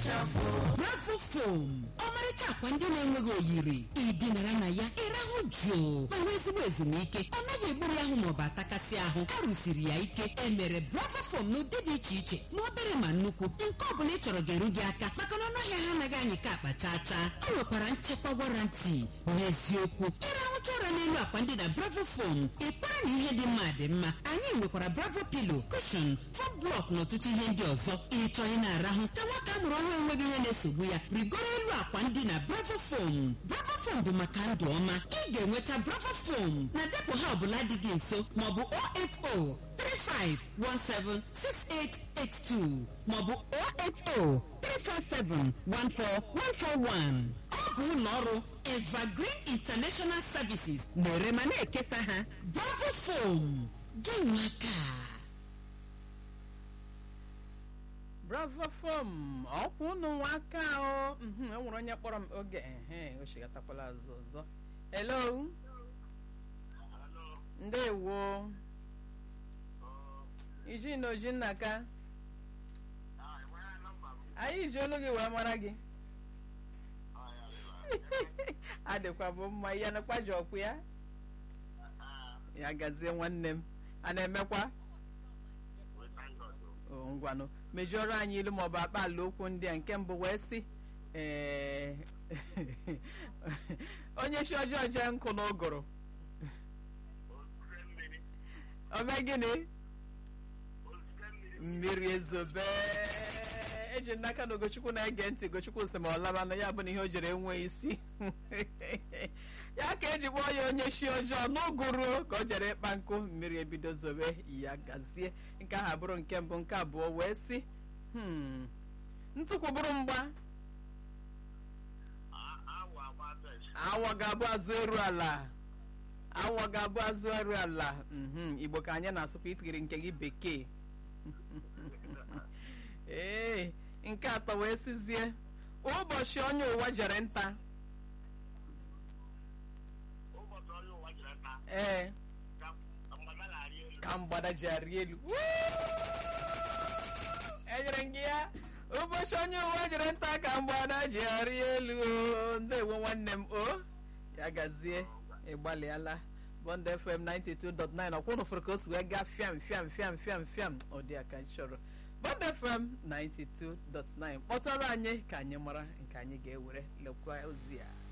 bravo fom ọmarịcha akwa ndị na-enweghị oyiri ịdịnara na ya ịrahụ jụụ ma nwee ezigbo ezumike ọ naghị egburu ahụ maọbụ atakasị ahụ a rụsiri ya ike emere bravo fom n'ụdị dị iche iche ma obere ma nnukwu nke ọ bụla ị chọrọ ga-eru gị aka maka na ọnụahịa ha anaghị anyị ka akpa chaa chaa ọ nwekwara nchekwa warranty n'eziokwu ịrahụcha ụra n'elu akwa ndị na bravo fom ịkpara na ihe dị mma dị mma anyị nwekwara bravo pilo kushon fom blọk na ọtụtụ ihe ndị ọzọ ịchọ ị na-arahụ ka nwata a mụrụ ọhụrụ enweghị ihe na-esogbu ya rigoro elu akwa ndị na bravo fom bravo fom bụ maka ndụ ọma ị ga-enweta bravo fom na depụ ha ọbụla dị gị nso maọbụ 08035176882 maọbụ 08034714141 ọ bụ ụlọ ọrụ evergreen international services na-ere ma na-ekesa ha bravo fom gị nwaka bravo fom ọkwa unu nwaka o mhm, e nwere onye kpọrọ m oge ehe o chigatakwala azụ ọzọ hello ndewo iji na oji nnaka anyị ji olu gị wee mara gị adịkwa bụ mma ya nakwa ji ọkwụ ya ya gazie nwanne m a na-emekwa o ngwanụ mejuoro anyị ilu maọbụ akpa ala okwu ndị a nke mbụ wee sị ee onye chi ọjọọ jee nkụ n'ụgụrụ ome gịnị mmiri ezobe eji m n'aka na ogochukwu na-ege ntị ogochukwu sị ma ọ labanụ ya bụ na ihe o jere enweghị isi ya ka eji kpọọ ya onye chi ọjọọ n'ụgụrụ ka o jere ịkpa nkụ mmiri ebido zobe ya gazie nke ahụ abụrụ nke mbụ nke abụọ wee sị "Hmm, ntụkwu bụrụ mgba awọ ga-abụ azụ eru ala awọ ga-abụ azụ eru ala mhm, igbo ka anyị na-asụkwa itigiri nke gị bekee ee nke atọ wee sizie ụbọchị onye ụwa jere nta ee ka mgbada ji arị elu enyere m gị ya ụbọchị onye ụwa jere nta ka mgbada ji arị elu o. ndewo nwanne m o ya gazie ịgbalịala bond fm 92.9 ọkwụ nụfụrụ ka o si wee gaa fiam fiam fiam fiam fiam ọ dị aka chọrọ bond fm 92.9 kpọtụrụ anyị ka anyị mara nke anyị ga-ewere lekwa ozi a